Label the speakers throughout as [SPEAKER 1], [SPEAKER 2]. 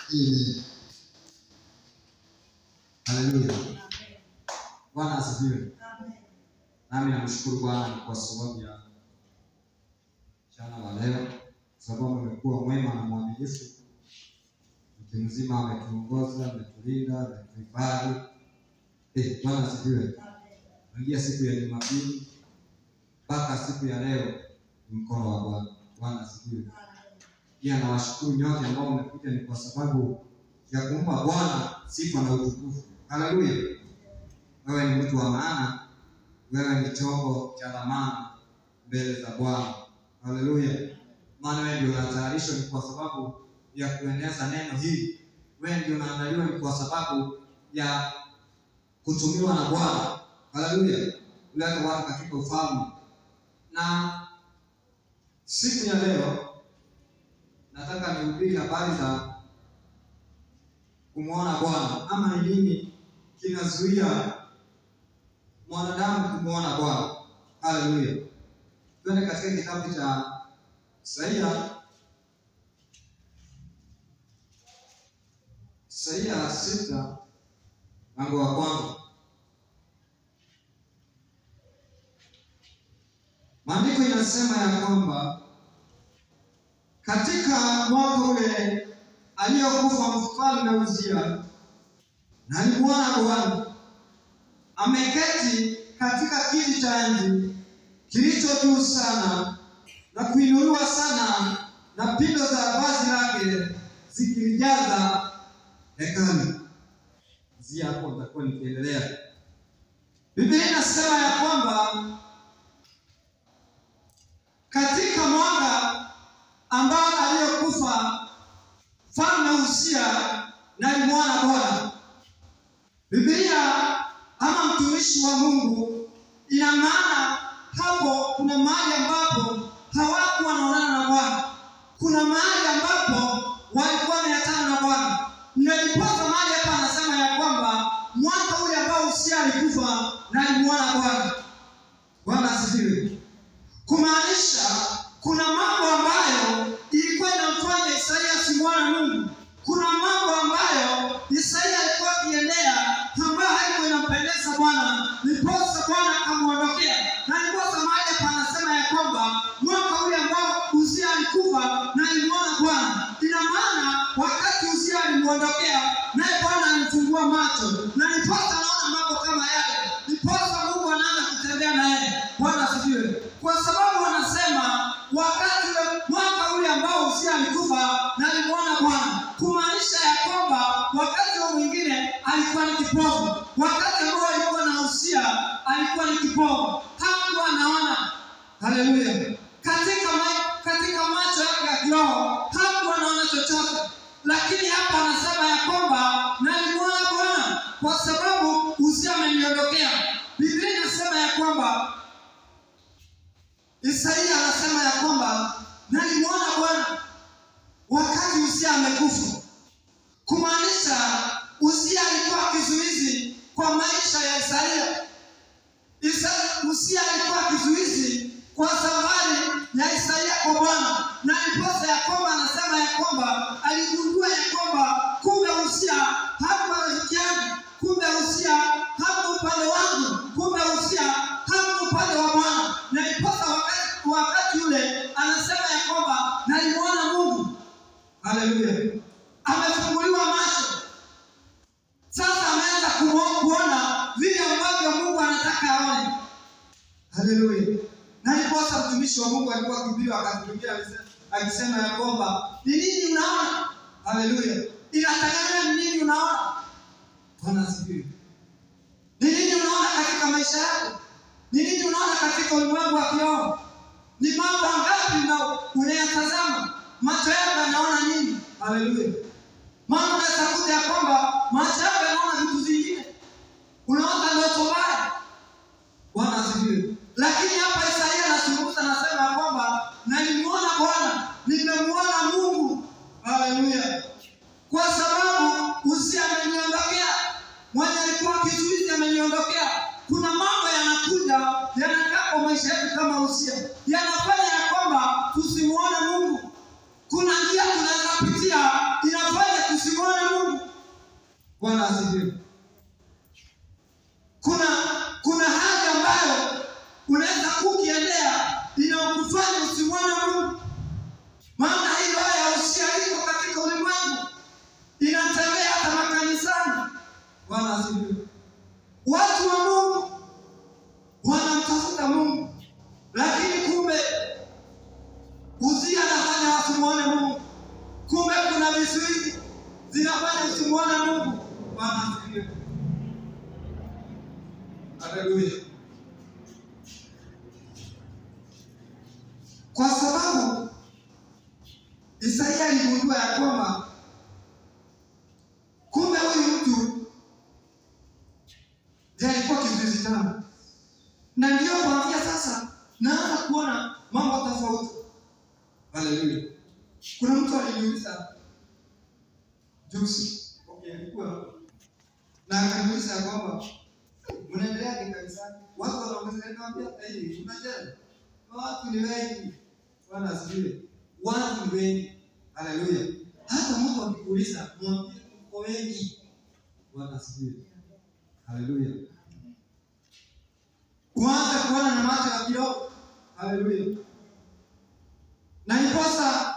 [SPEAKER 1] Amen. Haleluya. Bwana asifiwe. Nami namshukuru Bwana kwa sababu ya mchana wa leo, kwa sababu amekuwa mwema na mwaminifu. Wiki mzima ametuongoza, ametulinda, ametuhifadhi. Eh, Bwana asifiwe. Tangia siku ya Jumapili mpaka siku ya leo ni mkono wa Bwana. Bwana asifiwe. Pia nawashukuru nyote ambao mmekuja, ni kwa sababu ya kumpa Bwana sifa na utukufu. Haleluya. Wewe ni mtu wa maana, wewe ni chombo cha dhamana mbele za Bwana. Haleluya. Maana wewe ndio unatayarishwa ni kwa sababu ya kueneza neno hili. Wewe ndio unaandaliwa ni kwa sababu ya kutumiwa na Bwana. Haleluya. Kuleta watu katika ufalme. Na siku ya leo nataka nihubiri habari za kumwona Bwana ama ni nini kinazuia mwanadamu kumwona Bwana. Haleluya. Twende katika kitabu cha Isaia, Isaia sita mlango wa kwanza. Maandiko inasema ya kwamba katika mwaka ule aliyokufa mfalme Uzia, na alimwona Bwana ameketi katika kiti cha enzi kilicho juu sana na kuinuliwa sana, na pindo za vazi lake zikilijaza hekalu. Zia hapo nitakuwa nikiendelea. Biblia inasema ya kwamba katika mwaka ambao aliyokufa mfalme Uzia na alimwona Bwana. Biblia ama mtumishi wa Mungu, ina maana hapo kuna mahali ambapo hawakuwa wanaonana na Bwana, kuna mahali ambapo walikuwa wameachana na Bwana. Niliposa mahali hapa anasema ya kwamba mwaka ule ambao Uzia alikufa na alimwona Bwana. Bwana asifiwe. Kumaanisha kuna mambo ambayo ilikuwa inamfanya Isaia simwona Mungu. Kuna mambo ambayo Isaia alikuwa akiendea ambayo haikuwa inampendeza Bwana, niposa Bwana akamwondokea. Na niposa mahali hapa anasema ya kwamba mwaka ule ambao Uzia alikufa na alimwona Bwana, ina maana wakati Uzia alimwondokea, naye Bwana alimfungua macho, na niposa anaona mambo kama yale, niposa Mungu anaanza kutembea naye. Bwana asifiwe, kwa sababu wanasema wakati ule mwaka ule ambao Uzia alikufa na alimwona Bwana, kumaanisha ya kwamba wakati huo mwingine alikuwa ni kipofu. Wakati ambao alikuwa na Uzia alikuwa ni kipofu, hakuwa anaona. Haleluya! Katika ma, katika macho yake ya kiroho hakuwa anaona chochote, lakini hapa anasema ya kwamba na alimwona Bwana kwa sababu Uzia ameniondokea. Biblia inasema ya kwamba Isaia anasema ya kwamba nalimwona Bwana wakati Uzia amekufa, kumaanisha Uzia alikuwa kizuizi kwa maisha ya Isaia. Isa, Uzia alikuwa kizuizi kwa safari ya Isaia kwa Bwana, na ndiposa ya kwamba anasema ya kwamba aligundua ya kwamba kumbe Uzia hakuwa rafiki yangu, kumbe Uzia hakuwa upande wangu, kumbe Uzia hakuwa upande wa Bwana, na ndiposa wakati, wakati ule anasema ya kwamba nalimwona Mungu. Haleluya, amefunguliwa macho sasa, ameanza kumo- kuona vile ambavyo Mungu anataka aone. Haleluya. Na ndiposa mtumishi wa Mungu alikuwa akihubiri wakati mwingine alisema- akisema ya kwamba ni nini unaona? Haleluya. Inategemea ni nini unaona. Bwana asifiwe. Ni nini unaona katika maisha yako? Ni nini unaona katika ulimwengu wa kiroho? Ni mambo ngapi na unayatazama? Macho yako yanaona nini? Haleluya. Maana unaweza kuja ya kwamba macho yako yanaona vitu vingine. Unaona ndoto mbaya. Bwana asifiwe. Lakini hapa Isaia anazungumza anasema ya kwamba nalimwona Bwana, nimemwona Mungu. Haleluya. Kwa sababu Uzia ameniondokea, mwenye alikuwa kizuizi ameniondokea. Kuna mambo yanakuja yanakaa kwa maisha yetu kama Uzia, yanafanya ya kwamba tusimuone Mungu. Kuna njia tunaweza pitia inafanya tusimuone Bwana asifiwe. Kuna kuna hali ambayo unaweza kukiendea inakufanya usimwone Mungu, maana hii roho ya usia iko katika ulimwengu, inatembea hata makanisani. Bwana asifiwe. Watu wa Mungu wanamtafuta Mungu, lakini kumbe Uzia anafanya wasimuone Mungu. Kumbe kuna vizuizi zinafanya usimuone Mungu. Bwana asifiwe. Haleluya. Kwa sababu Isaia aligundua ya kwamba kumbe huyu mtu ndiye alikuwa kizuizi changu, na ndiyo kuanzia sasa naanza kuona mambo tofauti. Haleluya. Kuna mtu aliniuliza juzi, okay, alikuwa na akaniuliza ya kwamba mnaendeleaje kanisani? Watu wanaongezeka, nikamwambia hivi, unajua watu ni wengi. Bwana asifiwe. Watu ni wengi. Haleluya. Hata mtu akikuuliza, mwambie uko wengi. Bwana asifiwe. Haleluya. Uanze kuona na macho ya kiroho. Haleluya. Na iposa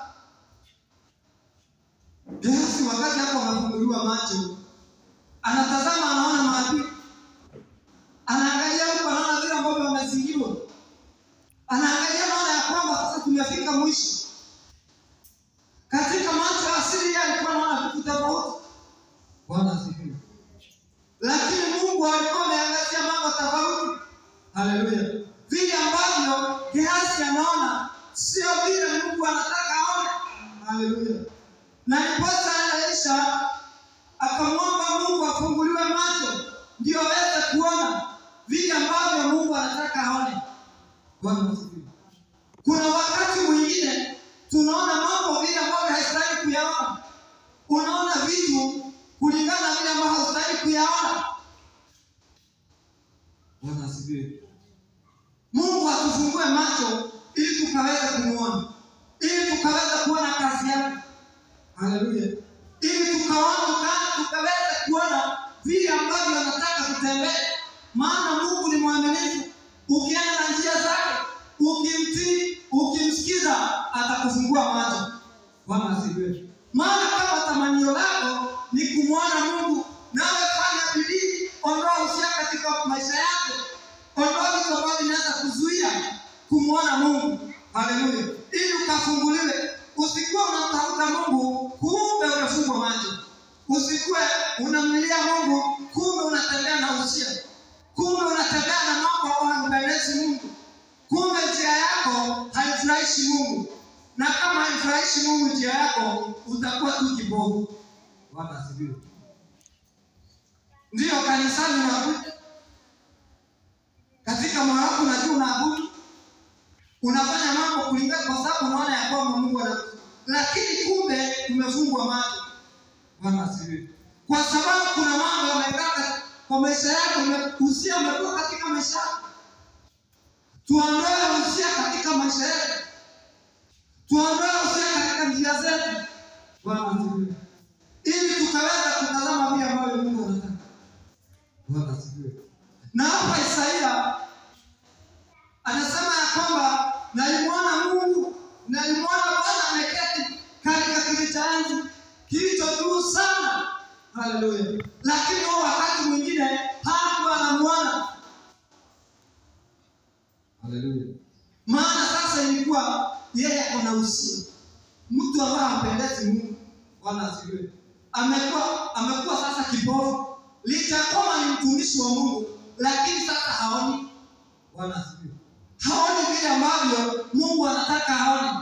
[SPEAKER 1] Gehazi wakati hapo anafunguliwa macho, anatazama, anaona maadui, anaangalia huko, anaona vile ambavyo wamezingirwa, anaangalia, anaona ya kwamba sasa tumefika mwisho. Katika macho ya asili, yeye alikuwa anaona vitu tofauti. Bwana asifiwe. Lakini Mungu alikuwa ameangazia mambo tofauti. Haleluya. Vile ambavyo Gehazi anaona sio vile Mungu anataka aone. Haleluya. Na ndiposa Elisha akamwomba Mungu afunguliwe macho ndio aweze kuona vile ambavyo Mungu anataka aone. Bwana asifiwe. Kuna wakati mwingine tunaona mambo vile ambavyo haistahili kuyaona. Unaona vitu kulingana na vile ambavyo haustahili kuyaona. Bwana asifiwe. Mungu atufungue macho ili tukaweze kumuona, ili tukaweze kuona kazi yake. Haleluya. Ili tukaona tuka- tukaweze kuona vile ambavyo anataka tutembee, maana Mungu ni mwaminifu. Ukienda na njia zake, ukimtii, ukimsikiza, atakufungua macho. Bwana asifiwe. Maana kama tamanio lako ni kumwona Mungu, nawe fanya bidii, ondoa usia katika maisha yako, ondoa vitu ambavyo vinaweza kuzuia kumwona Mungu. Haleluya, ili ukafunguliwe. Usikuwe unamtafuta Mungu kumbe umefungwa macho. Usikuwe unamlilia Mungu kumbe unatembea na usia, kumbe unatembea na mambo ambayo hampendezi Mungu, kumbe njia yako haifurahishi Mungu, na kama haifurahishi Mungu njia yako, utakuwa tu kibovu. Bwana asifiwe. Ndiyo kanisani unakuja katika moyo wako, unajua unaabudu, unafanya mambo kulingana, kwa sababu unaona ya kwamba Mungu ana, lakini kumbe umefungwa macho. Bwana asifiwe. Kwa sababu kuna mambo yamekaa kwa maisha yako, ume- usia umekuwa katika maisha yako. Tuondoe usia katika maisha yetu, tuondoe usia katika njia zetu. Bwana asifiwe, ili tukaweza kutazama vile ambavyo Mungu anataka. Bwana asifiwe. Na hapa Isaia anasema ya kwamba nalimwona Mungu, nalimwona Bwana ameketi katika kiti cha enzi kilicho juu sana. Haleluya! Lakini huo wakati mwingine hakuwa anamuona. Haleluya! Maana sasa ilikuwa yeye ana usia, mtu ambaye hampendezi Mungu. Bwana asifiwe. Amekuwa amekuwa sasa kipofu, licha ya kwamba ni mtumishi wa Mungu, lakini sasa haoni. Bwana asifiwe. Haoni vile ambavyo Mungu anataka aone,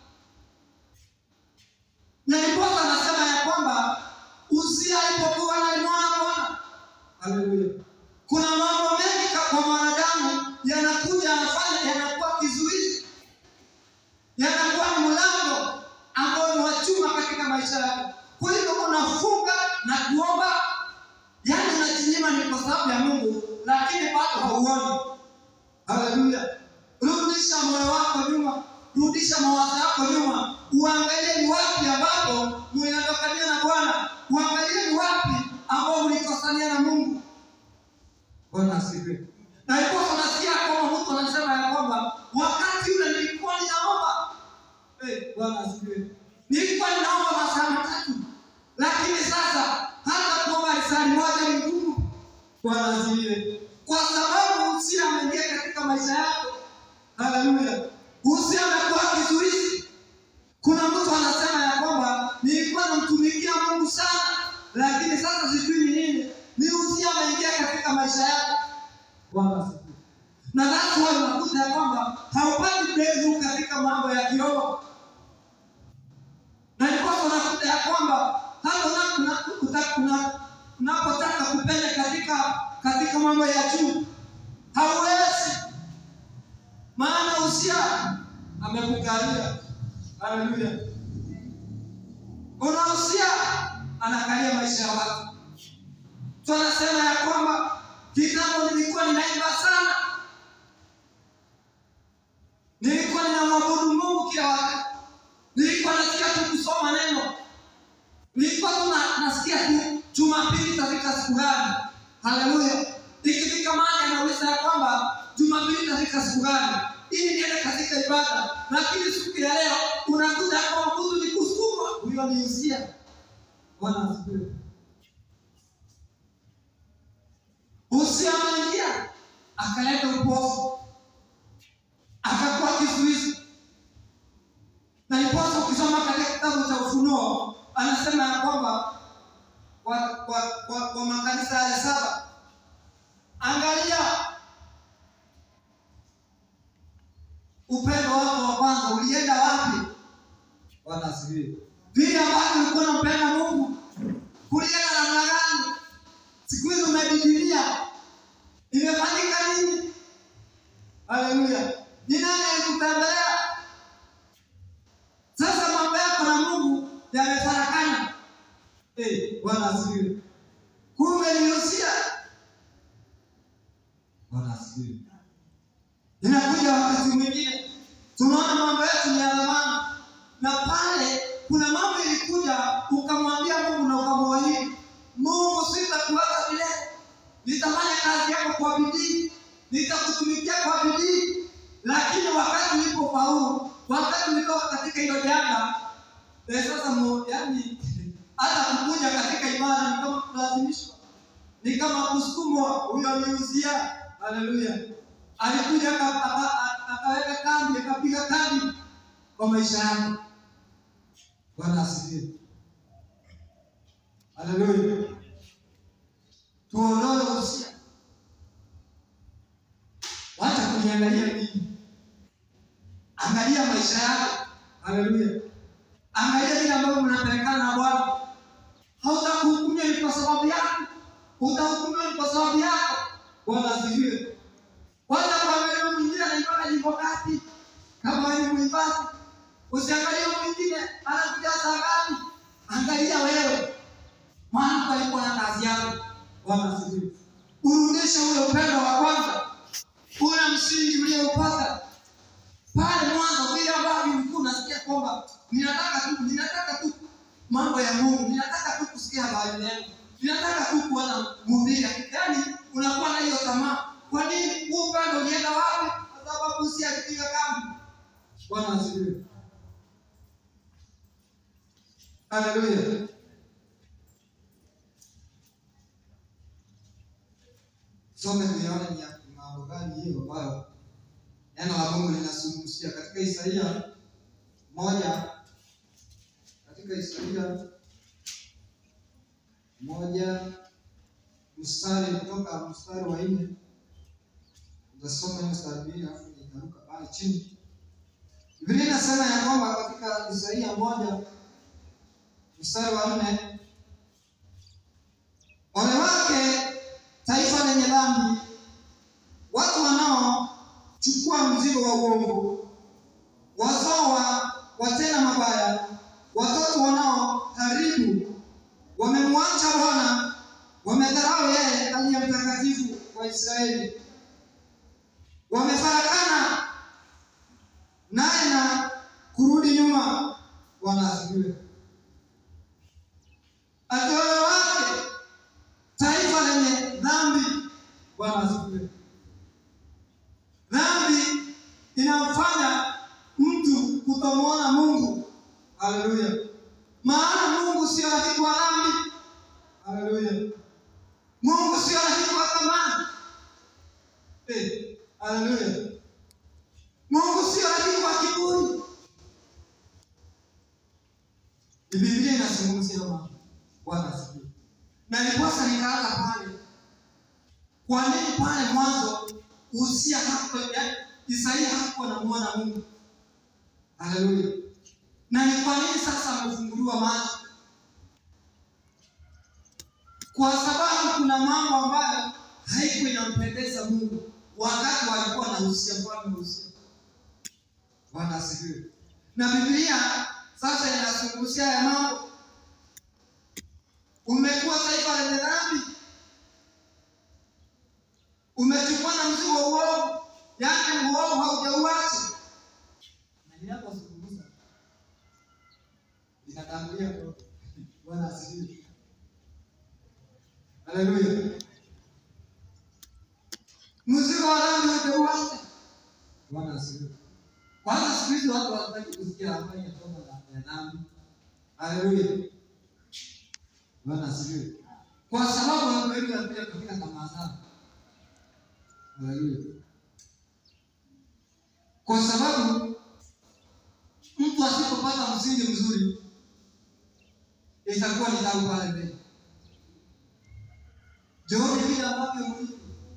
[SPEAKER 1] na ndiposa anasema ya kwamba Uzia alipokuwa alimwona Bwana. Haleluya. Kuna mambo mengi ka- kwa mwanadamu yanakuja yanafanya yanakuwa kizuizi, yanakuwa ni mlango ambao ni wa chuma katika maisha yako. Kwa hivyo unafunga na kuomba, yaani unajinyima ni kwa sababu ya Mungu, lakini bado hauoni. Haleluya. Rudisha moyo wako nyuma, rudisha mawazo yako nyuma, uangalie ni wapi ambapo mnatokania na Bwana, uangalie ni wapi ambao ulikosania na Mungu. Bwana asifiwe. Na ndipo tunasikia kwamba mtu anasema ya kwamba wakati ule nilikuwa ninaomba. Eh, Bwana asifiwe. Nilikuwa ninaomba masaa matatu. Lakini sasa hata kuomba risali moja ni ngumu. Bwana asifiwe. Kwa sababu usia ameingia katika maisha yako. Haleluya. Usia amekuwa kizuizi. Kuna mtu anasema ya kwamba nilikuwa namtumikia Mungu sana, lakini sasa sijui ni nini. Ni usia ameingia katika maisha yako. Bwana asifiwe. Na that's why unakuta ya kwamba haupati breakthrough katika mambo ya kiroho. Na ndipo unakuta ya kwamba hata una- una- uta- una- unapotaka kupenya katika katika mambo ya juu hauwezi, maana usia amekukalia. Haleluya! Unahusia anakalia maisha ya watu. Tunasema ya kwamba kitambo nilikuwa ninaimba sana, nilikuwa ninamwabudu Mungu kila wakati, nilikuwa nasikia tu kusoma neno, nilikuwa tu na- nasikia tu Jumapili itafika siku gani? Haleluya! Ikifika mahali anauliza ya kwamba Jumapili itafika siku gani ili niende katika ibada, lakini siku ya leo unakuta ya kwamba mtu ni kusukuma, huyo ni usia. Bwana asifiwe. Usia ameingia akaleta upofu, akakuwa kizuizi. Na iposa ukisoma katika kitabu cha Ufunuo anasema ya kwamba kwa, kwa, kwa, kwa makanisa yale saba, angalia upendo wako wa kwanza ulienda wapi? Bwana asifiwe. Vile ambavyo ulikuwa unampenda Mungu kulienda namna gani? Siku hizi umedidilia, imefanyika nini? Haleluya! Ni nani alikutembelea? Sasa mambo yako na Mungu yamefarakana. Eh, Bwana asifiwe. Kumbe ni usia. Bwana asifiwe. Inakuja wakati mwingine tunaona mambo yetu ni ya dhamana, na pale kuna mambo ilikuja, ukamwambia Mungu na ukamwahidi Mungu, sitakuacha milele, nitafanya kazi yako kwa bidii, nitakutumikia kwa bidii. Lakini wakati ulipofaulu, wakati ulitoka katika hilo janga, eh, sasa mu- yaani hata kukuja katika ibada ni kama kulazimishwa, ni kama kusukumwa. Huyo ni Uzia. Haleluya! Alikuja aka- aka- akaweka kambi, akapiga kambi kwa maisha yako. Bwana asifiwe. Haleluya. Tuondoe usia. Wacha kuniangalia mimi. Angalia maisha yako. Haleluya. Angalia vile ambavyo mnapelekana na Bwana. Hautakuhukumiwa ni kwa sababu yako, utahukumiwa ni kwa sababu yako. Bwana asifiwe. Wacha kuangalia mwingine anaimbaga nyimbo ngapi, kama wewe ni mwimbaji. Usiangalie mwingine anakuja saa ngapi, angalia wewe, maana palikuwa na kazi yako. Bwana asifiwe. Urudishe ule upendo wa kwanza, ule msingi ulioupata pale mwanzo, vile ambavyo ulikuwa unasikia kwamba ninataka tu ninataka tu mambo ya Mungu, ninataka tu kusikia habari yangu, ninataka tu kuona mhubiri. Yaani unakuwa na hiyo tamaa. Kwa nini? Huu upendo ulienda wapi? Kwa sababu si alipiga kambi. Bwana asifiwe. Haleluya. Some tuyaone ni ya mambo gani hiyo ambayo neno la Mungu linazungumzia katika Isaia moja, katika Isaia moja mstari kutoka mstari wa nne utasoma hiyo mstari mbili alafu itaruka pale chini. Biblia inasema ya kwamba katika Isaia moja mstari wa nne ole wake taifa lenye dhambi, watu wanaochukua mzigo wa uongo, wazao wa watenda mabaya, watoto wanaoharibu, wamemwacha Bwana, wamedharau yeye aliye mtakatifu wa Israeli, wamefarakana naye na kurudi nyuma. Bwana asifiwe. Ati ole wake Bwana asifiwe. Dhambi inamfanya mtu kutomwona Mungu. Haleluya. Maana Mungu sio rafiki wa dhambi. Haleluya. Mungu sio rafiki wa thamani. Eh, haleluya. Mungu sio rafiki wa kiburi. Ni Biblia inazungumzia mambo. Bwana asifiwe. Na ndiposa nikaanza pale. Kwa nini pale mwanzo Uzia hakuwa yaani Isaia hakuwa anamwona Mungu? Haleluya. Na ni kwa nini sasa amefunguliwa macho? Kwa sababu kuna mambo ambayo haikuwa inampendeza Mungu wakati walikuwa na Uzia, mfalme Uzia. Bwana asifiwe. Na Biblia sasa inazungumzia ya mambo. Umekuwa taifa lenye dhambi, umechukua na mzigo wa uovu, yaani uovu haujauacha. Na ninapozungumza ninatangulia kwa Bwana asifiwe. Haleluya. Mzigo wa dhambi haujauacha. Bwana asifiwe. Kwanza siku hizi watu hawataki kusikia habari ya toba la- ya dhambi. Haleluya. Bwana asifiwe. Kwa sababu watu wengi wanakuja katika tamaa zao. Haleluya. Kwa sababu mtu asipopata msingi mzuri itakuwa ni tabu pale mbele. Jioni vile ambavyo mlivyo,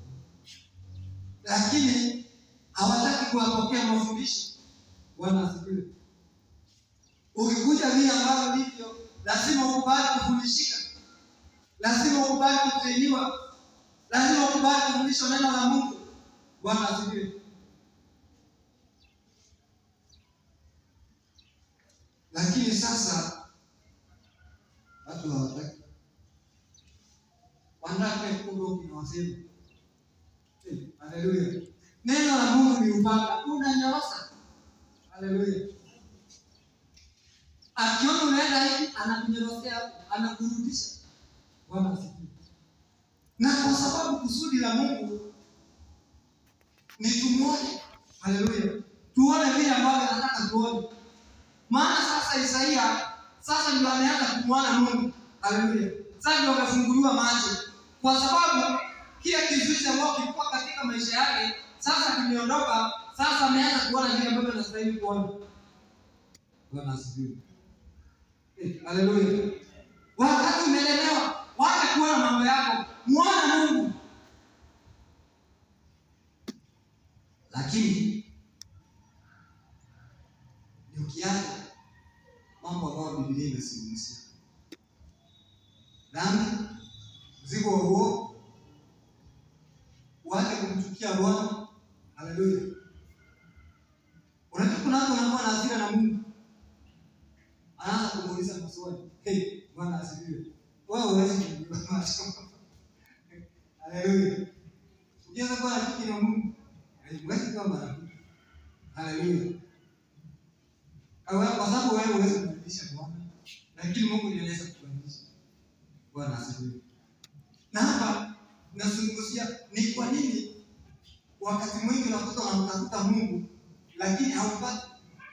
[SPEAKER 1] lakini hawataki kuwapokea mafundisho. Bwana asifiwe. Ukikuja vile ambavyo ndivyo, lazima ukubali kufundishika, lazima ukubali kutrainiwa, lazima ukubali kufundishwa neno la Mungu. Bwana asifiwe. Lakini sasa watu hawataki, wanataka kidogo kinawasema. Eh, Haleluya. Neno la Mungu ni upanga, unanyorosa. Haleluya. Akiona unaenda hivi, anakunyorosea hapo, anakurudisha. Bwana asifiwe. Na kwa sababu kusudi la Mungu ni tumuone. Haleluya. Tuone vile ambavyo anataka tuone. Maana sasa Isaia sasa ndio ameanza kumwona Mungu. Haleluya. Sasa ndio amefunguliwa macho. Kwa sababu kile kizuizi ambacho kilikuwa katika maisha yake sasa kimeondoka, sasa ameanza kuona vile ambavyo anastahili kuona. Bwana asifiwe. Eh, Haleluya. Wakati umelemewa, wacha kuona mambo yako, muone Mungu. Lakini ni ukiacha mambo ambayo Biblia imezungumzia, dhambi, mzigo wa uovu, uache kumchukia Bwana. Haleluya. Unajua kuna watu wanakuwa na hasira na Mungu, anaanza kumuuliza maswali. Hey, Bwana asifiwe. Wewe huwezi kumjua macho. Haleluya. Ukianza kuwa rafiki na Mungu, huwezi kuwa marafiki. Haleluya. Kwa kwa sababu wewe huwezi kubadilisha Bwana, lakini Mungu ndiye anaweza kubadilisha. Bwana asifiwe. Na hapa nazungumzia ni kwa nini wakati mwingi unakuta unamtafuta Mungu lakini haupati.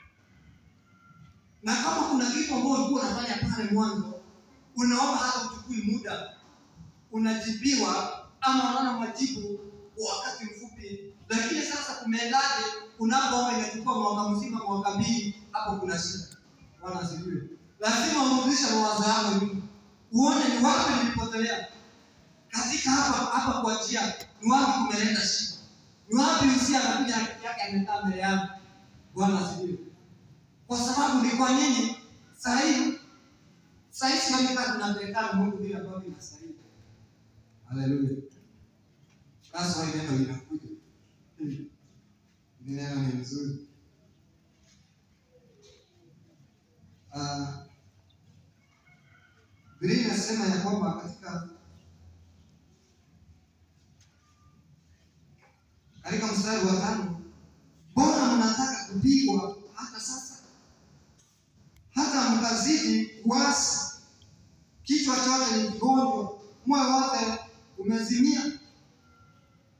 [SPEAKER 1] Na kama kuna kitu ambao ulikuwa unafanya pale mwanzo, unaomba hata uchukui muda, unajibiwa ama unaona majibu kwa wakati mfupi, lakini sasa kumeendaje? Unapoomba imechukua mwaka mzima, mwaka mbili, hapo kuna shida. Bwana asifiwe. Lazima urudishe mawazo yako nyuma, uone ni wapi nilipotelea katika hapa hapa kwa njia, ni wapi kumeleta shida, ni wapi usia anakuja na kitu yake amekaa mbele yangu. Bwana asifiwe. Kwa sababu ni kwa nini sahii sahii siamika tunapelekana Mungu vile ambavyo inastahili. Haleluya. That's why neno linakuja. Hmm. Neno ni nzuri. Uh, Biblia inasema ya kwamba katika katika mstari wa tano, mbona mnataka kupigwa hata sasa, hata mkazidi kuasi? Kichwa chote ni kigonjwa, moyo wote umezimia.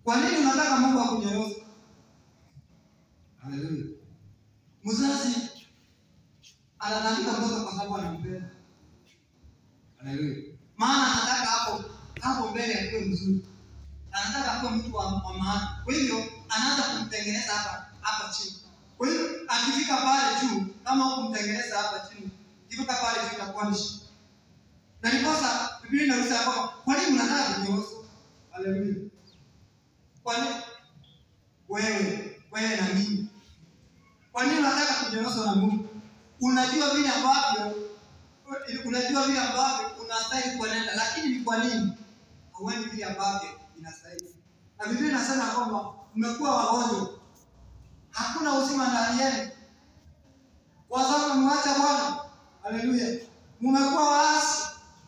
[SPEAKER 1] Kwa nini unataka Mungu akunyoroze? Haleluya. Mzazi anatandika mtoto kwa sababu anampenda. Haleluya. Maana anataka hapo hapo mbele akuwe mzuri. Anataka akuwe mtu wa, wa maana. Kwa hivyo anaanza kumtengeneza hapa hapa chini. Kwa hivyo akifika pale juu, kama hukumtengeneza hapa chini, ikifika pale juu itakuwa ni shida. Na ndiposa Biblia inauliza kwamba kwa nini mnataka kunyoosha? Haleluya. Kwa nini? Wewe, wewe na mimi. Kwa nini unataka kunyoosha na Mungu? Unajua vile ambavyo unajua vile ambavyo unastahili kuenenda, lakini ni kwa nini hauendi vile ambavyo inastahili? Na Biblia inasema kwamba mmekuwa wagonjwa, hakuna uzima ndani yenu, kwa sababu mmeacha Bwana. Haleluya, mmekuwa waasi.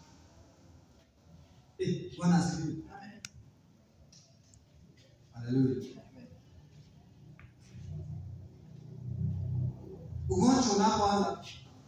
[SPEAKER 1] Eh, Bwana asifiwe. Haleluya. Ugonjwa unapoanza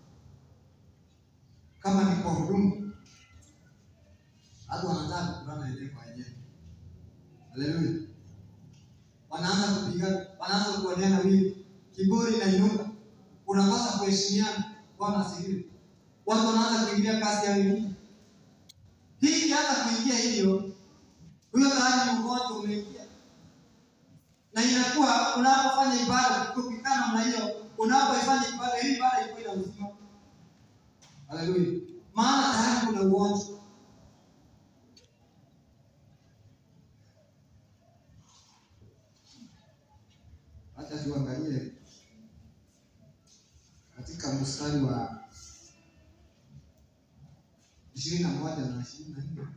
[SPEAKER 1] kama ni kwa huduma, watu wanaanza kupigana yenyewe kwa yenyewe. Haleluya. Wanaanza kupigana, wanaanza kuoneana wivu, kiburi inainuka, unakosa kuheshimiana. Bwana asifiwe. Watu wanaanza kuingilia kazi ya wengine. Hii ikianza kuingia hivyo, huyo tayari ni ugonjwa umeingia, na inakuwa unapofanya ibada kukikaa namna hiyo, unapoifanya ibada hii ibada iko ina uzima. Haleluya. Maana tayari kuna ugonjwa. Acha tuangalie katika mstari wa ishirini na moja na ishirini na nne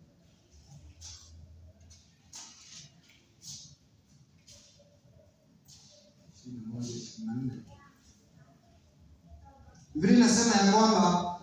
[SPEAKER 1] ishirini na moja ishirini na nne Biblia inasema ya kwamba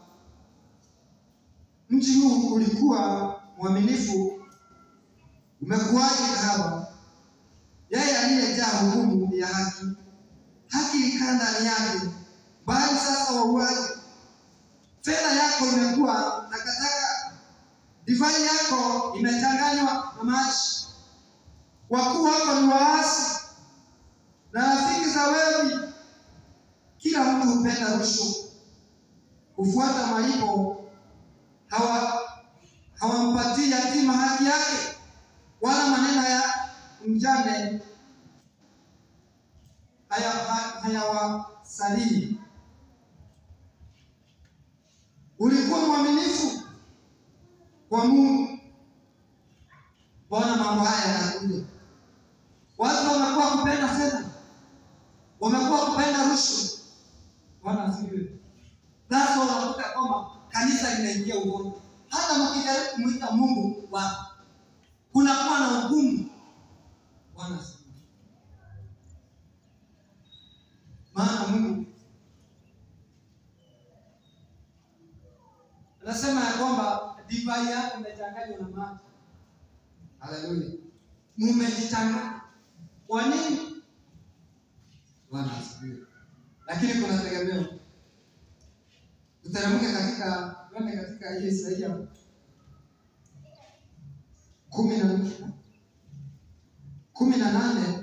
[SPEAKER 1] mji huu ulikuwa mwaminifu, umekuwaje kahaba? Yeye aliyejaa hukumu ya haki, haki ikaa ndani yake, bali sasa wauaji. Fedha yako imekuwa takataka, divai yako imechanganywa na maji. Wakuu wako ni waasi na rafiki za wevi. Kila mtu hupenda rushwa, hufuata malipo, hawa hawampatii yatima haki yake, wala maneno ya mjane hayawasalii. Ulikuwa mwaminifu kwa Mungu. Mbona mambo haya yanakuja? Watu wamekuwa kupenda fedha, wamekuwa kupenda rushwa. Bwana asifiwe. Sasa unakuta kwamba kanisa linaingia ugonjwa, hata mkijaribu kumwita Mungu wa kunakuwa na ugumu. Bwana asifiwe. Maana Mungu anasema ya kwamba divai yako imechanganywa na maji. Haleluya, mumejichanganya. Kwa nini? Bwana asifiwe. Lakini kuna tegemeo. Tuteremke katika tuende katika hii Isaia kumi na kumi na nane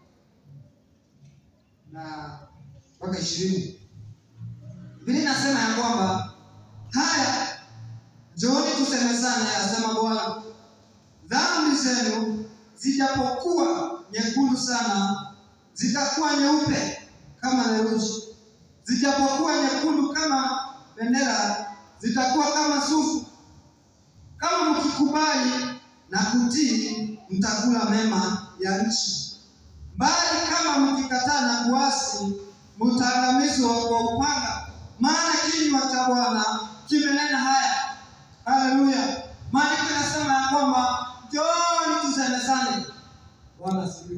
[SPEAKER 1] na mpaka ishirini. Biblia inasema ya kwamba haya, njooni tusemezane, asema Bwana, dhambi zenu zijapokuwa nyekundu sana, zitakuwa nyeupe kama theluji; zijapokuwa nyekundu kama bendera, zitakuwa kama sufu. Kama mkikubali na kutii, mtakula mema ya nchi, bali kama mkikataa na kuasi, mtaangamizwa kwa upanga. Maana kinywa cha Bwana kimenena haya. Haleluya! Maandiko yanasema ya kwamba njooni tusemezane. Bwana asifiwe.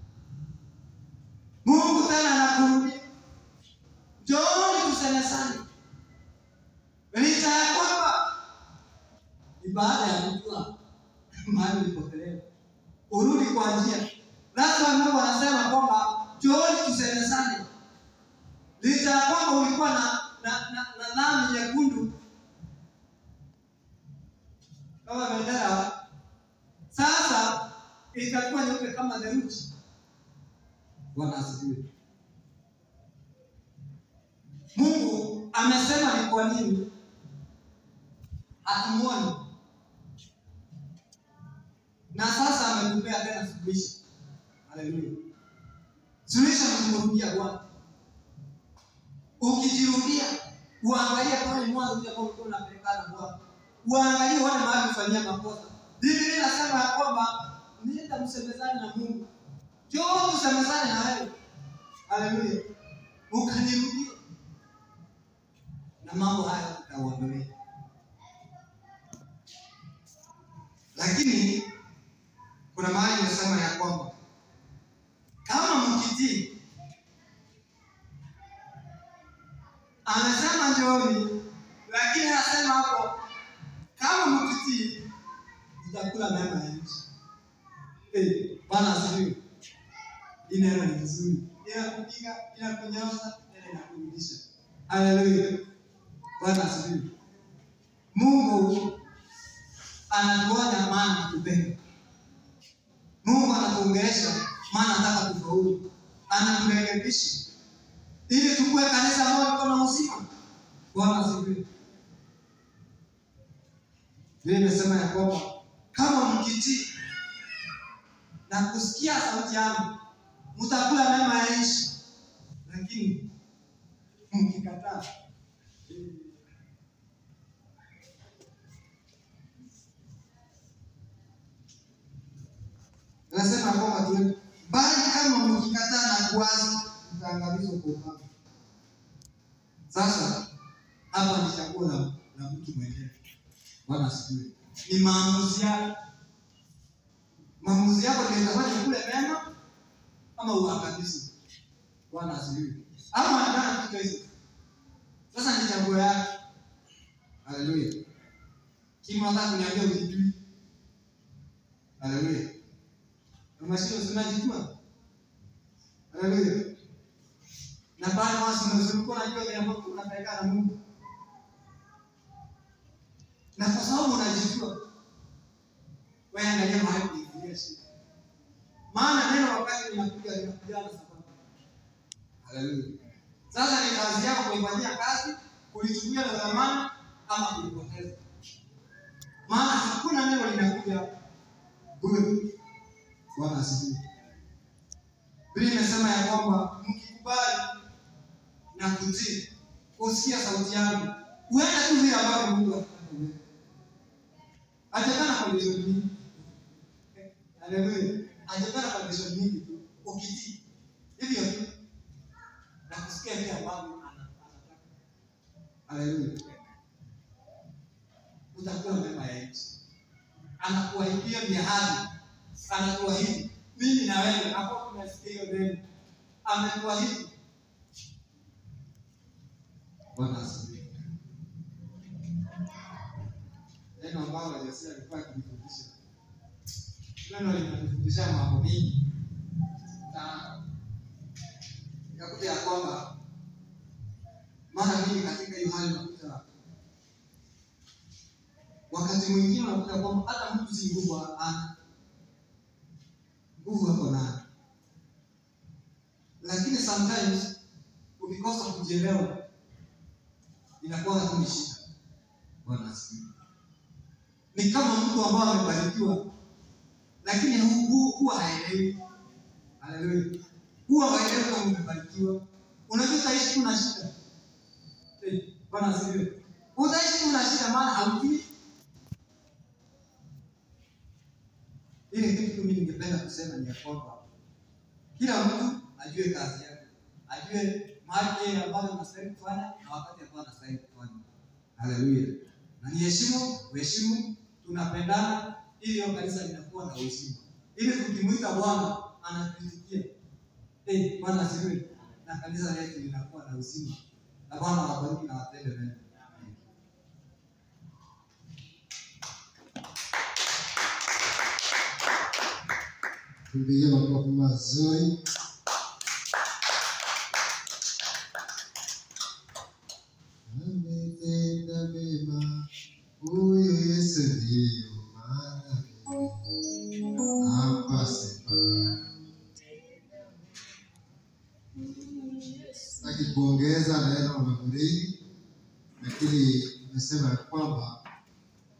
[SPEAKER 1] Mungu tena anakurudia, njooni tusemezane, licha ya kwamba ni baada ya kujua mahali ulipotelewa, urudi kwa njia. Lazima Mungu anasema kwamba njooni tusemezane, licha ya kwamba ulikuwa na na na, na dhambi nyekundu kama bendera. Sasa itakuwa nyeupe kama theluji. Bwana asifiwe. Mungu amesema ni kwa nini hatumuoni, na sasa ametupea tena suluhisho. Haleluya! Suluhisho ni kumrudia Bwana. Ukijirudia uangalie pale mwanzo ule ambao ulikuwa unapelekana Bwana, uangalie uone mahali ufanyia makosa. Biblia inasema ya kwamba nenda msemezane na Mungu, njoo msemezane na wewe. Haleluya! Ukanirudia na mambo haya tutaondolee. Lakini kuna mahali imesema ya kwamba kama mkitii, amesema njooni, lakini anasema hapo kama mkitii mtakula mema ya nchi. Eh, Bwana asifiwe. Hii neno ni nzuri, inakupiga, inakunyosha, tena inakurudisha. Haleluya. Bwana asifiwe. Mungu anatuonya maana anatupenda. Mungu anatuongelesha maana anataka tufaulu. Anaturekebisha ili tukue kanisa ambalo liko na uzima. Bwana asifiwe. Vile imesema ya kwamba kama mkitii na kusikia sauti yangu mtakula mema ya nchi, lakini mkikataa Nasema kwamba tu bali kama mkikataa na kuasi mtaangamizwa kwa upanga. Sasa hapa ni chaguo la, la mtu mwenyewe. Bwana asifiwe. Ni maamuzi yako. Maamuzi yako ndio itafanya kule mema ama uangamizi. Bwana asifiwe. Ama anataka kitu hizo. Sasa ni chaguo yako. Haleluya. Kima nataka kuniambia ujijui. Haleluya. Unashindwa unajijua. Haleluya. Na baada ya wasi ulikuwa unajua vile ambavyo unapelekana na Mungu. Na kwa sababu unajijua, wewe angalia mahali kuingilia shida. Maana neno wakati linakuja linakuja na sababu. Haleluya. Sasa ni kazi yako kuifanyia kazi, kulichukulia na dhamana ama kulipoteza. Maana hakuna neno linakuja bure. Bwana asifiwe. Biblia imesema ya kwamba mkikubali na kutii, usikia sauti yangu, uende tu vile ambavyo Mungu anataka uende. Hajapana condition nyingi. Haleluya. Hajapana condition nyingi tu. Ukitii hivyo tu na kusikia vile ambavyo anataka. Haleluya. Utakuwa mema ya nchi. Anakuahidia miahadi anatuahidi mimi na wewe hapo tunasikia hiyo neno ametuahidi bwana asifiwe neno ambalo Yesu alikuwa akifundisha neno linatufundisha mambo mengi na ikakuja ya kwamba mara nyingi katika hiyo hali unakuta wakati mwingine unakuta kwamba hata mtu si nguvu ana nguvu hapo nayo, lakini sometimes ukikosa kujielewa inakuwa tu ni shida. Bwana asifiwe. Ni kama mtu ambaye amebarikiwa, lakini hu- huwa haelewi. Haleluya, huwa haelewi kama umebarikiwa. Unajua utaishi tu na shida. Eh, Bwana asifiwe. Utaishi tu na shida, maana haujui Ile kitu mimi ningependa kusema ni ya kwamba kila mtu ajue kazi yake, ajue mahali yeye ambayo anastahili kufanya na wakati ambao anastahili kufanya. Haleluya! Na niheshimu, uheshimu, tunapendana, ili hiyo kanisa linakuwa na uheshima, ili tukimwita Bwana anatuitikia. Eh, Bwana asifiwe, na kanisa letu linakuwa na uzima, na Bwana awabariki na watende mema. Amen.
[SPEAKER 2] Tumpigie makofi mazuri. Ametenda mema, huyu Yesu ndiyo maana. Hapa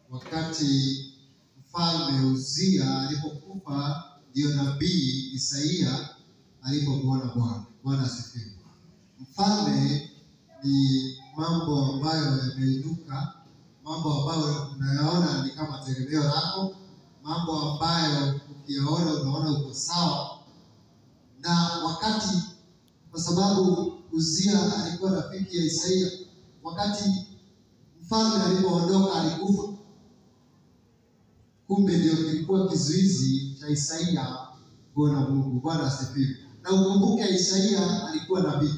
[SPEAKER 2] wakati mfalme Uzia alipokufa, ndio nabii Isaia alipomwona Bwana. Bwana asifiwe. Mfalme ni mambo ambayo yameinuka, mambo ambayo unayaona ni kama tegemeo lako, mambo ambayo ukiyaona unaona uko sawa, na wakati kwa sababu Uzia alikuwa rafiki ya Isaia, wakati mfalme alipoondoka alikufa. Kumbe ndio kilikuwa kizuizi cha Isaia kuona Mungu. Bwana asifiwe. Na ukumbuke Isaia alikuwa nabii.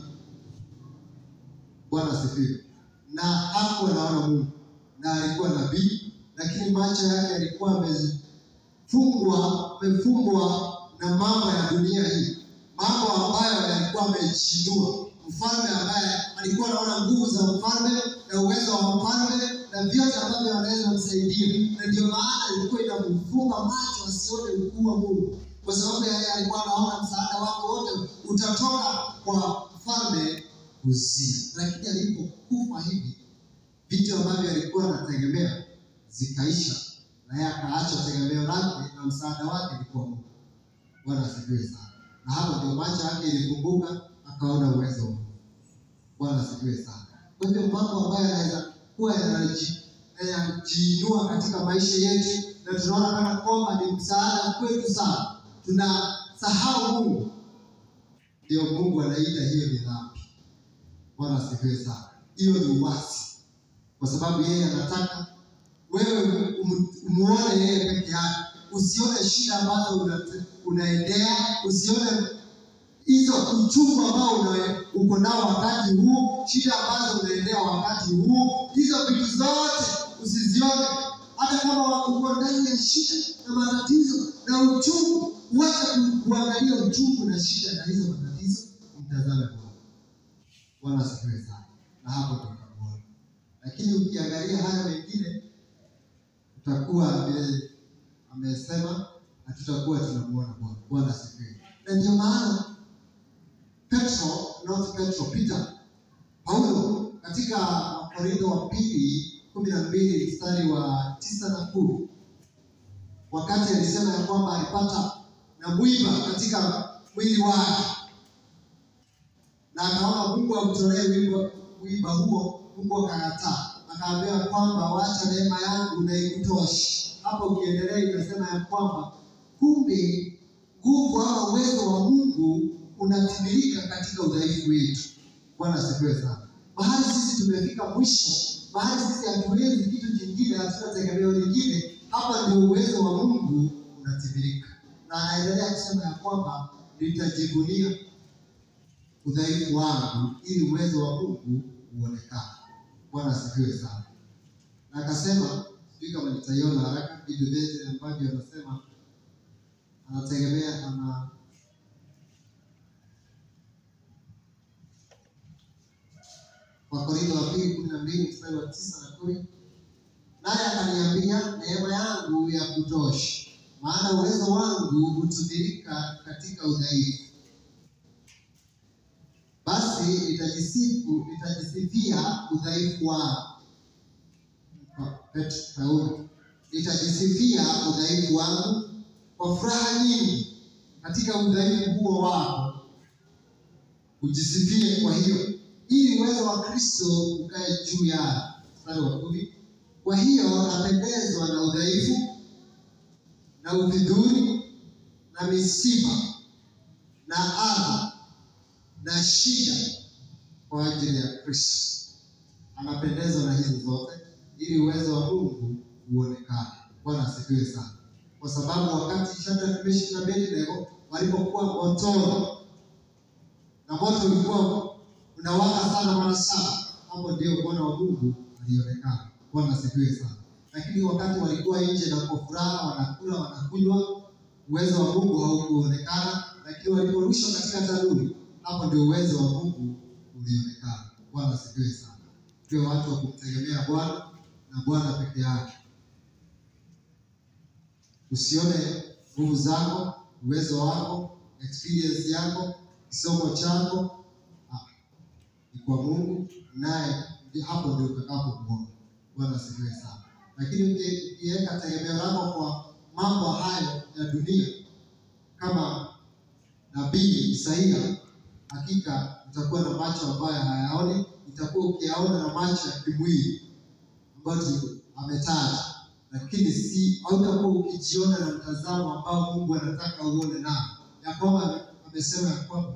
[SPEAKER 2] Bwana asifiwe. Na hakuwa anaona Mungu, na alikuwa nabii, lakini macho yake yalikuwa yamefungwa, amefumbwa na mambo ya dunia hii, mambo ambayo yalikuwa amejinua. Mfalme ambaye alikuwa anaona nguvu za mfalme na uwezo wa mfalme na vyote ambavyo anaweza kumsaidia, na ndio maana ilikuwa inamfunga macho asione ukuu wa Mungu, kwa sababu yeye alikuwa anaona msaada wako wote utatoka kwa mfalme Uzia. Lakini alipokufa hivi, vitu ambavyo alikuwa anategemea zikaisha, na yeye akaacha tegemeo lake na msaada wake ilikuwa Mungu. Bwana asifiwe sana. Na hapo ndio macho yake ilifunguka, akaona uwezo wa Mungu. Bwana asifiwe sana. Kwa hivyo mambo ambayo yanaweza kuwa yanaji- yanajiinua katika maisha yetu na tunaona kana kwamba ni msaada kwetu sana, tunasahau Mungu, ndio Mungu anaita hiyo ni dhambi. Bwana asifiwe sana. Hiyo ni uasi, kwa sababu yeye anataka wewe um- umuone yeye peke yake, usione shida ambazo una, unaendea, usione hizo uchungu ambao una- uko nao wakati huu, shida ambazo unaendea wakati huu, hizo vitu zote usizione, hata kama uko ndani ya shida na matatizo na uchungu, uache ku- kuangalia uchungu na shida na hizo matatizo, mtazame Bwana. Bwana asifiwe sana, na hapo tutakuona. Lakini ukiangalia haya mengine, utakuwa vile amesema, hatutakuwa tunamuona Bwana. Bwana asifiwe. Na ndio maana Petro, not Petro, Peter, Paulo katika Wakorintho wa pili kumi na mbili mstari wa tisa na kumi wakati alisema ya kwamba alipata na mwiba katika mwili wake na akaona Mungu amtolee mwiba, mwiba huo, Mungu akakataa, akaambia kwamba wacha neema yangu na ikutoshe. Hapo ukiendelea inasema ya kwamba kumbe nguvu ama uwezo wa Mungu unatimilika katika udhaifu wetu. Bwana asifiwe sana. Mahali sisi tumefika mwisho, mahali sisi hatuwezi kitu kingine, hatuna tegemeo lingine, hapa ndio uwezo wa Mungu unatimilika. Na anaendelea kusema ya kwamba nitajivunia udhaifu wangu ili uwezo wa Mungu uonekane. Bwana asifiwe sana. Na akasema, sijui kama nitaiona haraka vitu vyote ambavyo anasema anategemea ana Wakorintho wa pili kumi na mbili mstari wa tisa na kumi naye akaniambia, neema yangu ya kutosha, maana uwezo wangu hutumilika katika udhaifu. Basi nitajisifu nitajisifia udhaifu wangu. Petro Paulo, nitajisifia udhaifu wangu kwa furaha nyingi katika udhaifu huo wako, ujisifie kwa hiyo, ili uwezo wa Kristo ukae juu yao. Mstari wa kumi. Kwa hiyo napendezwa na udhaifu na ufidhuli na misiba na adha na shida kwa ajili ya Kristo. Anapendezwa na hizo zote ili uwezo wa Mungu uonekane. Bwana asifiwe sana, kwa sababu wakati Shadraka, Meshaki na Abednego walipokuwa motoni na moto ulikuwa unawaka sana mara saba, hapo ndio Bwana wa Mungu alionekana. Bwana asifiwe sana. Lakini wakati walikuwa nje na kwa furaha wanakula wanakunywa, uwezo wa Mungu haukuonekana, lakini waliporushwa katika tanuri, hapo ndio uwezo wa Mungu ulionekana. Bwana asifiwe sana. Tuwe watu wa kumtegemea Bwana na Bwana peke yake. Usione nguvu zako, uwezo wako, experience yako, kisomo chako, ah, ni kwa Mungu, naye ndi- hapo ndio utakapomuona. Bwana asifiwe sana. lakini uki- ukiweka tegemeo lako kwa mambo hayo ya dunia kama nabii Isaia, hakika utakuwa na macho ambayo hayaoni, utakuwa ukiyaona na macho ya kimwili ambayo tu- ametaja, lakini si hautakuwa ukijiona na mtazamo ambao Mungu anataka uone nao, ya kwamba amesema ya kwamba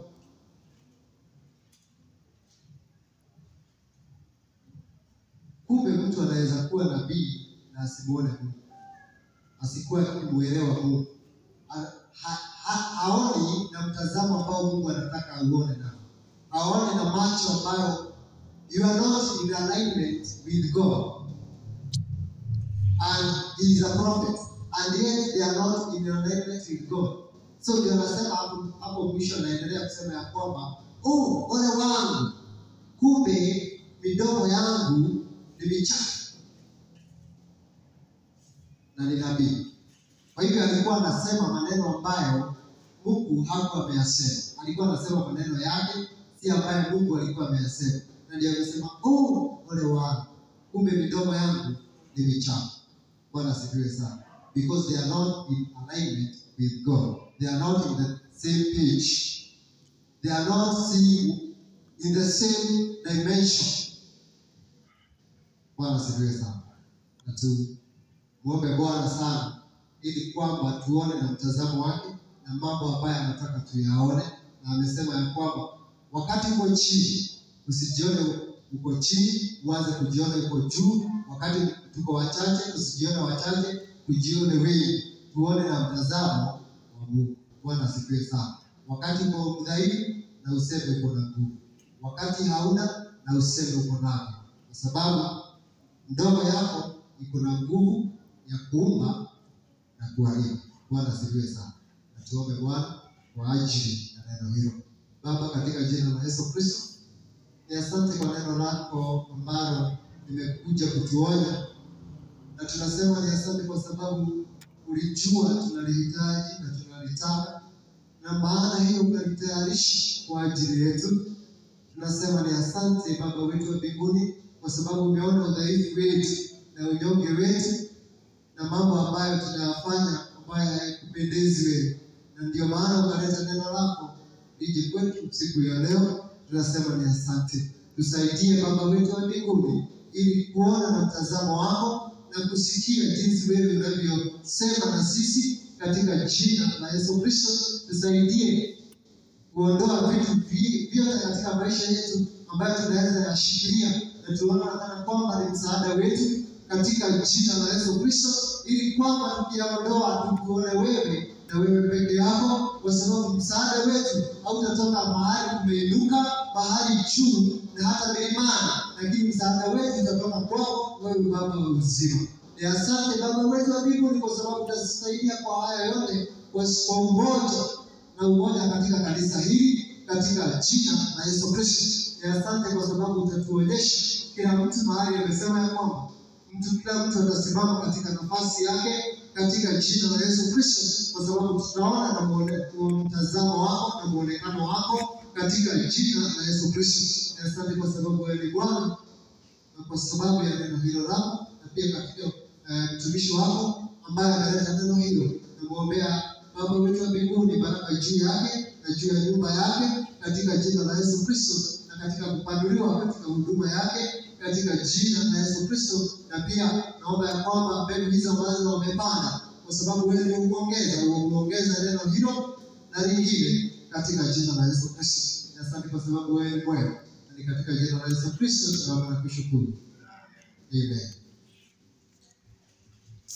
[SPEAKER 2] kumbe mtu anaweza kuwa nabii na asimuone Mungu, asikuwa akimuelewa Mungu, Ha- ha- ha- haoni na mtazamo ambao Mungu anataka auone nao, haoni na macho ambayo you are not in alignment with God and he is a prophet and yet they are not in alignment with God. So ndio anasema hapo hapo mwisho, anaendelea kusema ya kwamba oh, ole wangu, kumbe midomo yangu ni michafu na ni nabii. Kwa hivyo alikuwa anasema maneno ambayo Mungu hakuwa ameyasema, alikuwa anasema maneno yake, si ambayo Mungu alikuwa ameyasema, na ndio amesema oh, ole wangu, kumbe midomo yangu ni michafu. Bwana asifiwe sana, because they are not in alignment with God, they are not in the same page, they are not seeing in the same dimension. Bwana asifiwe sana, na tumuombe Bwana sana ili kwamba tuone na mtazamo wake na mambo ambayo anataka tuyaone, na amesema ya kwamba wakati uko chini usijione uko chini, uanze kujiona uko juu. Wakati tuko wachache usijione wachache, tujione wengi, tuone na mtazamo wa Mungu. Bwana asifiwe sana. Wakati uko mdhaifu na useme uko na nguvu, wakati hauna na useme uko navyo, kwa sababu ndogo yako iko na nguvu ya kuumba na kuharibu. Bwana asifiwe sana. Na tuombe Bwana kwa ajili ya neno hilo. Baba, katika jina la Yesu Kristo, ni asante kwa neno lako ambalo limekuja kutuonya, na tunasema ni asante kwa sababu ulijua tunalihitaji na tunalitaka, na maana hiyo ukalitayarisha kwa ajili yetu. Tunasema ni asante Baba wetu wa mbinguni, kwa sababu umeona udhaifu wetu na unyonge wetu na mambo ambayo tunayafanya ambayo hayakupendezi wewe, na ndio maana ukaleta neno lako lije kwetu siku ya leo. Tunasema ni asante, tusaidie Baba wetu wa mbinguni, ili kuona na mtazamo wako na kusikia jinsi wewe unavyosema na sisi, katika jina la Yesu Kristo. Tusaidie kuondoa vitu vi- vyote katika maisha yetu ambayo tunaweza yashikilia na tuona kana kwamba ni msaada wetu katika jina la Yesu Kristo, ili kwamba tukiyaondoa tukuone wewe na wewe peke yako, kwa sababu msaada wetu hautatoka mahali kumeinuka, mahali juu na hata milimani, lakini msaada wetu utatoka kwako wewe, Baba wa uzima. Ni asante Baba wetu wa mbinguni, kwa sababu utasaidia kwa haya yote kwa kwa umoja na umoja katika kanisa hili katika jina la Yesu Kristo. Ni asante kwa sababu utatuonyesha kila mtu mahali amesema ya kwamba mtu kila mtu atasimama katika nafasi yake katika jina la Yesu Kristo, kwa sababu tunaona na muone- mtazamo wako na muonekano wako katika jina la Yesu Kristo. Ni asante kwa sababu wewe ni Bwana na kwa sababu ya neno hilo lako na pia katika eh, mtumishi wako ambaye ameleta neno hilo, namwombea Baba wetu wa mbinguni, baraka juu yake na juu ya nyumba yake katika jina la Yesu Kristo, na katika kupanuliwa katika huduma yake katika jina la Yesu Kristo. Na pia naomba ya kwamba mbegu hizo ambazo wamepanda, kwa sababu wewe ni uongeza uongeza neno hilo na lingine katika jina la Yesu Kristo. Na Asante kwa sababu wewe ni mwema, na ni katika jina la Yesu Kristo tunaomba na kushukuru, amen.